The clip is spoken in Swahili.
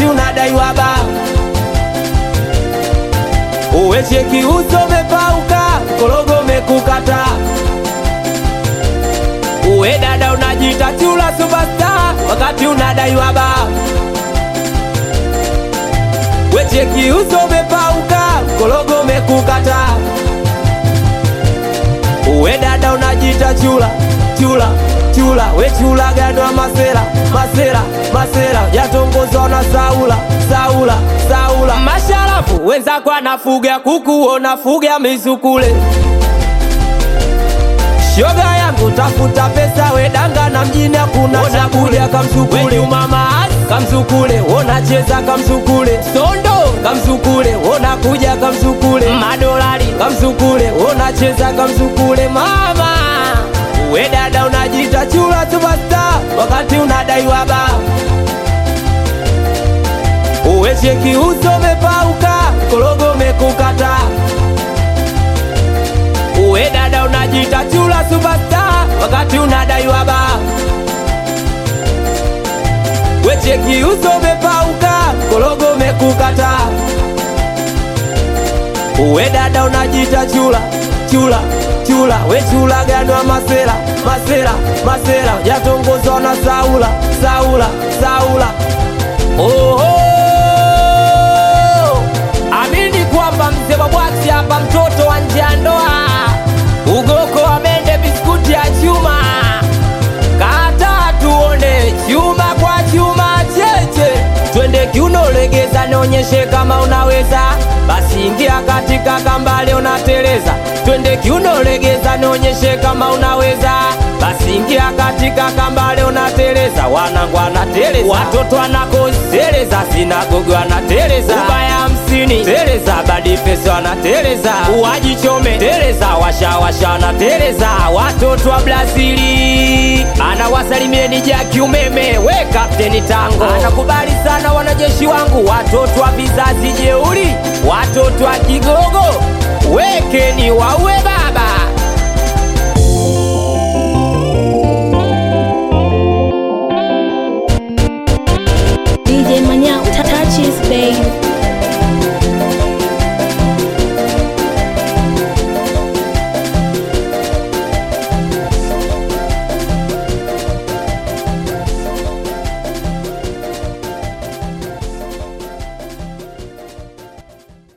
wakati unadaiwa ba uwe cheki uso umepauka korogo umekukata uwe dada unajiita chula superstar wakati unadaiwa ba we cheki uso umepauka korogo umekukata uwe dada unajiita chula chula chula we chula gadwa masera masera masera yatongozwa na saula saula saula masharafu wenzako anafuga kuku unafuga misukule shoga yangu tafuta pesa wedanga na mjini hakuna chakulia kamsukule mama kamsukule unacheza kamsukule sondo kamsukule unakuja kamsukule madolari kamsukule unacheza kamsukule mama we dada unajiita chula superstar wakati unadaiwa ba uwe cheki uso umepauka korogo umekukata uwe dada unajiita chula superstar wakati unadaiwa ba we cheki uso umepauka korogo umekukata uwe dada unajiita chula chula chula we chula ganwa masera masera masera yatongozwa na saula saula saula oho amini kwamba mzee wa bwati hapa mtoto wa nje ya ndoa ugoko wa mende biskuti ya chuma kata tuone chuma kwa chuma cheche twende kiuno legeza nionyeshe kama unaweza basi ingia katika kambale unateleza twende kiuno legeza nionyeshe kama unaweza basi ingia katika kambale unateleza wanangu anateleza watoto wanakozeleza sinagogo wanateleza ubaya hamsini teleza badifesi wanateleza uwajichome teleza washawasha wanateleza watoto wa brazili anawasalimieni jaki umeme we kapteni tango anakubali sana wanajeshi wangu watoto wa vizazi jeuri watoto wa kigogo wekeni waue baba DJ Manya, touches, babe.